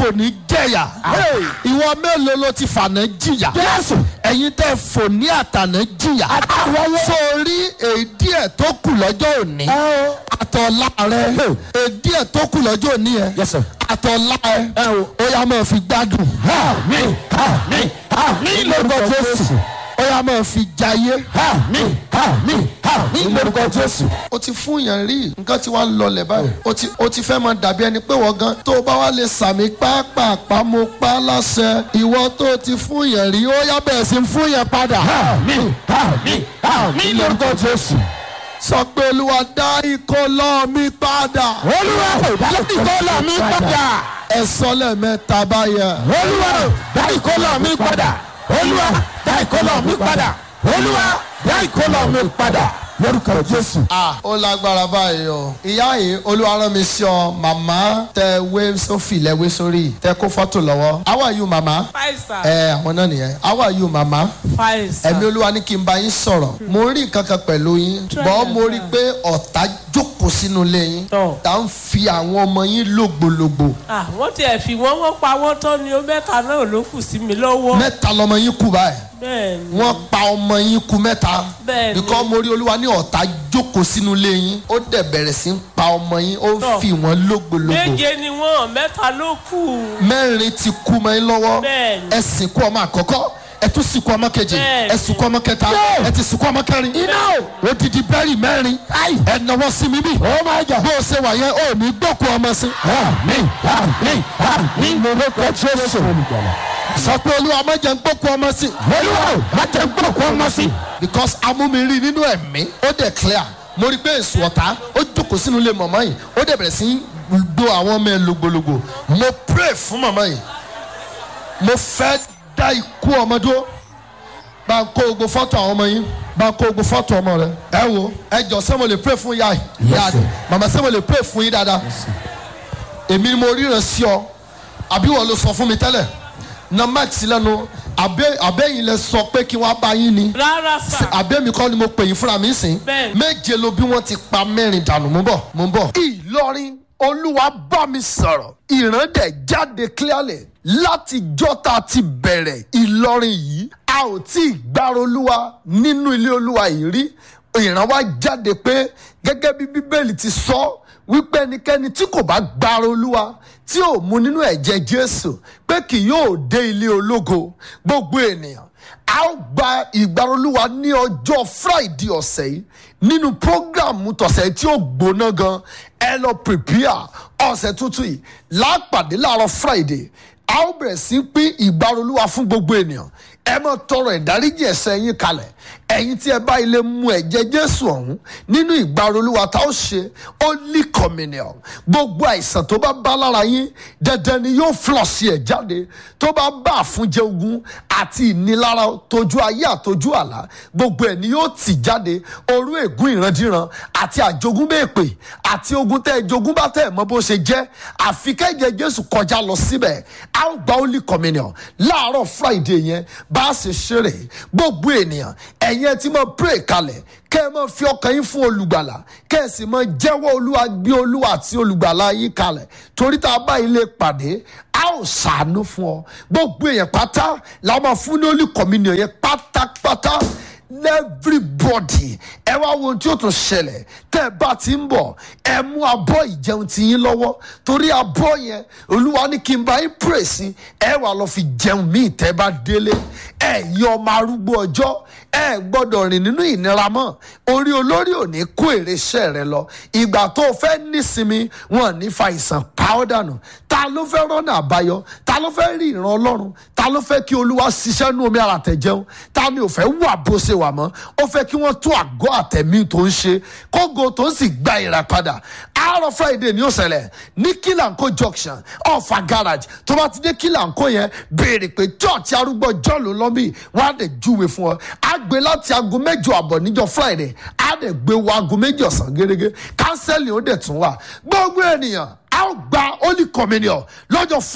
fòní jẹ̀yà ìwọ mélòó ló ti fànà jìyà Jésù. ẹ̀yin tẹ́ fòní àtànà jìyà Àtàwọ̀wọ́. sórí èdè ẹ̀ tó kù lọ́jọ́ òní ẹ o. àtọ̀lá rẹ èdè ẹ̀ tó kù lọ́jọ́ òní ẹ̀ Yes, sir. àtọ̀lá ẹ̀ ẹ o. ó yá máa fi gbádùn àmín àmín àmín lórúkọ jésù. ó yá máa fi jayé. àmín àmín àmín lórúkọ jésù. o ti fún yàn rí nǹkan tí wàá lọlẹ̀ báyìí o ti o ti fẹ́ máa dàbí ẹni pé wọ́n gan tó o bá wá lè sàmì pápápá mo pa á láṣẹ ìwọ tó o ti fún yàn rí ó yá bẹ̀rẹ̀ sí fún yàn padà. àmín àmín àmín lórúkọ jésù. sọ pé olúwa dá ìkọlọ mi padà. olúwa ò dá ìkọlọ mi padà. ẹ sọ lẹ́ẹ̀mẹ́ta báyẹn. olúwa ò dá ìkọlọ mi padà. olúwa dá ìkọlọ mi padà. olúwa dá ìkọlọ mi padà. lórúkọ jésù. ah ó lágbára báyìí o ìyá yìí olúwa rán mi sí ọ màmá tẹ wé sófì lẹwé sórí tẹ kó fọ́tò lọ́wọ́ how are you màmá Fine, sir. ẹ àwọn náà nìyẹn how are you màmá Fine, sir. ẹ̀mí olúwa ní kí n bá yín sọ̀rọ̀ mo rí nǹkan kan pẹ̀lú yín Try bọ́ that, mo rí i pé ọ̀tá jókòó sínú ilé yín Tọ́. tá ń fi àwọn ọmọ yín lògbòlògbò Ah, wọ́n tiẹ̀ fi wọ́n wọ́n pa wọ́n tán ni ó mẹ́ta náà ló kù sí mi lọ́wọ́. mẹ́ta lọmọ yín kú báyìí bẹ́ẹ̀ ni wọ́n pa ọmọ yín kú mẹ́ta Bẹ́ẹ̀ni. bíkọ́ mo rí olúwa ní ọ̀tá jókòó sínú ilé yín ó dẹ̀ bẹ̀rẹ̀ sí ń pa ọmọ yín ó ń Tọ́. fi wọ́n lògbòlògbò méje ni wọ́n mẹ́ta ló kù. mẹ́rin ti kú mọ́ yín lọ́wọ́ Bẹ́ẹ̀ni. ẹ sìnkú ọmọ àkọ́kọ́ ẹ tún sìnkú ọmọ kejì Bẹ́ẹ̀ni. ẹ sìnkú ọmọ kẹta ẹ ti sìnkú ọmọ kẹrin iná o. odidi bẹ́ẹ̀rì mẹ́rin ẹ náwó sí mi bí oh my god. bó o ṣe wà yẹn ò ní gbókù ọmọ sí. àmín àmín àmín lórúkọ jésù. sọ pé olúwa má jẹ́ ń gbókù ọmọ sí. olúwa ò má jẹ́ gbọ́kọ̀ ọmọ sí. because amúmiri nínú ẹ̀mí ó dẹ̀ clear mo rí i pé èso ọ̀tá ó jókòó sínú ilé màmá yìí ó dẹ̀ bẹ̀rẹ̀ sí í do àwọn ọmọ ẹ̀ lògbòlògbò mo pray fún màmá yìí mo fẹ́ dá ikú ọmọ dúró bá ń kó gbogbo fọ́tò àwọn ọmọ yín bá ń kó gbogbo fọ́tò ọmọ rẹ ẹ wo ẹ jọ sẹ́ mo lè pray fún yá yìí Yes, yá sir. màmá sẹ́ mo lè pray fún yín dáadáa èmi ni mo ríran sí ọ àbí wọ́n ló sọ fún mi tẹ́lẹ̀ na max lẹ́nu àbẹ́ àbẹ́yìn lẹ sọ pé kí wọ́n bá yín ni rárá sà. àbẹ́mi kọ́ ni mo pè yín fúnra mi sìn Bẹ́ẹ̀ni. méje ló bí wọ́n ti pa mẹ́rin dànù mú bọ̀ mú bọ̀. ìlọrin olúwa bá mi sọ̀rọ̀ ìran dẹ̀ jáde clearly láti jọ́ta ti bẹ̀rẹ̀ ìlọrin yìí a ò tí ì gbára olúwa nínú ilé olúwa yìí rí ìran wa jáde pé gẹ́gẹ́ bí bíbélì ti sọ wípé ẹnikẹ́ni tí kò bá gbára olúwa tí ò mu nínú ẹ̀jẹ̀ jésù pé kì yóò dé ilé ológo gbogbo ènìyàn a ó gba ìgbàrolúwa ní ọjọ́ friday ọ̀sẹ̀ yìí nínú programu tọ̀sẹ̀ tí ó gbóná gan ẹ lọ prepare ọ̀sẹ̀ tuntun yìí lápàdé láàárọ̀ friday a ó bẹ̀rẹ̀ sí í pín ìgbàrolúwa fún gbogbo ènìyàn ẹ máa tọrọ ìdáríjì ẹ̀ṣẹ̀ yín kalẹ̀ ẹ̀yin tí ẹ bá ilé mu ẹ̀jẹ̀ jésù ọ̀hún nínú ìgbàrolúwa tá ó ṣe holy communion gbogbo àìsàn tó bá bá lára yín dandan ni yóò flọ̀ sí ẹ̀ jáde tó bá bá àfúnjẹ ogun àti ìnilára tójú ayé àtójú àlá gbogbo ẹ̀ ni yóò tì jáde orú ègún ìrandíran àti àjogúnbèpè àti ogun tẹ́ ẹ jogún bá tẹ́ ẹ mọ bó ṣe jẹ́ àfi kẹ́jẹ jésù kọjá lọ síbẹ̀ a ó gba holy communion láàárọ̀ friday yẹn bá a ṣe ṣeré gbogbo ènìyàn ẹ̀yin ẹ ti máa pray kalẹ̀ kẹ́ ẹ máa fi ọkàn yín fún olùgbàlà kẹ́ ẹ sì máa jẹ́wọ́ olúwa gbé olúwa àti olùgbàlà yín kalẹ̀ torí tá a bá ilé pàdé a ó ṣàánú fún ọ gbogbo èèyàn pátá la máa fún ní holy communion yẹn pátápátá everybody ẹ wá wo ohun tí ó tún ṣẹlẹ̀ tẹ́ ẹ bá ti ń bọ̀ ẹ mú abọ́ ìjẹun ti yín lọ́wọ́ torí abọ́ yẹn olúwa ní kí n bá yín pray sí ẹ wà lọ fi jẹun míì tẹ́ bá délé ẹ yí ọmọ arúgbó ọjọ́ ẹ gbọ́dọ̀ rìn nínú ìnira mọ́ orí olórí ò ní kó èrè iṣẹ́ rẹ lọ ìgbà tó o fẹ́ nísinmi wọn ní fa ìsàn pa ọ́ dànù ta ló fẹ́ rọ́nà àbáyọ ta ló fẹ́ rí ìran ọlọ́run ta ló fẹ́ kí olúwa ṣiṣẹ́ nú omi ara tẹ̀jẹun ta ni ò fẹ́ wà bó ṣe wà mọ́ ó fẹ́ kí wọ́n tún àgọ́ àtẹ̀mí tó ń ṣe kógo tó ń sì gba ìràpadà àárọ̀ friday ni ó ṣẹlẹ̀ ní kílànkó junction ọ̀fà garage tó bá ti dé kílànkó yẹn béèrè pé church arúgbó john ló lọ́bì wọ́n á dẹ̀ júwe fún ọ á gbé láti aago mẹ́jọ àbọ̀ níjọ friday á dẹ̀ gbé wọ aago méjì ọ̀sán gẹ́gẹ́ kánsẹ́lì ó dẹ̀ tún wà gbogbo ènìyàn á gba holy communion lọ́jọ́